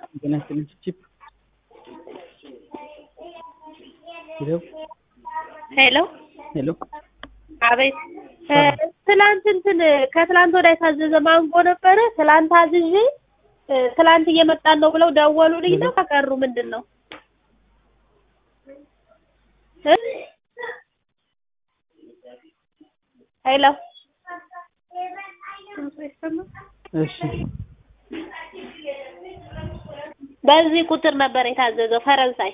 ጤና ይስጥልኝ ቺፕ ሄሎ ሄሎ ሄሎ አቤት ትላንት እንትን ከትላንት ወዲያ የታዘዘ ማንጎ ነበረ። ትላንት አዝዤ ትላንት እየመጣን ነው ብለው ደወሉልኝ ነው ከቀሩ ምንድን ነው እ ሄሎ እሺ በዚህ ቁጥር ነበር የታዘዘው ፈረንሳይ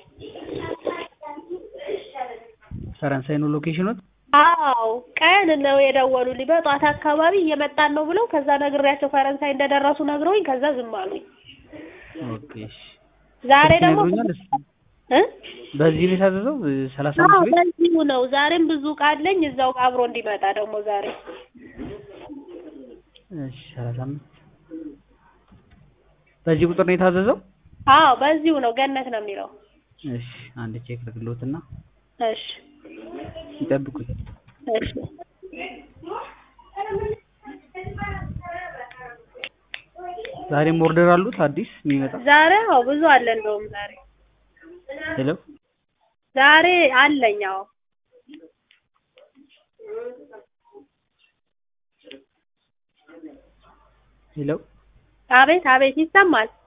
ፈረንሳይ ነው ሎኬሽኑት አዎ ቀን ነው የደወሉልኝ በጧት አካባቢ እየመጣን ነው ብለው ከዛ ነግሬያቸው ፈረንሳይ እንደደረሱ ነግረውኝ ከዛ ዝም አሉኝ ኦኬ እሺ ዛሬ ደግሞ ይነግሩኛል እስኪ እ በዚህ ነው የታዘዘው ሰላሳ አዎ አምስት ቤት በዚሁ ነው ዛሬም ብዙ ዕቃ አለኝ እዛው አብሮ እንዲመጣ ደግሞ ዛሬ እሺ ሰላሳ አምስት በዚህ ቁጥር ነው የታዘዘው አዎ በዚሁ ነው ገነት ነው የሚለው እሺ አንድ ቼክ ልግሎትና እሺ ይጠብቁኝ እሺ ዛሬም ኦርደር አሉት አዲስ የሚመጣ ዛሬ አዎ ብዙ አለ እንደውም ዛሬ ሄሎ ዛሬ አለኝ አዎ ሄሎ አቤት አቤት ይሰማል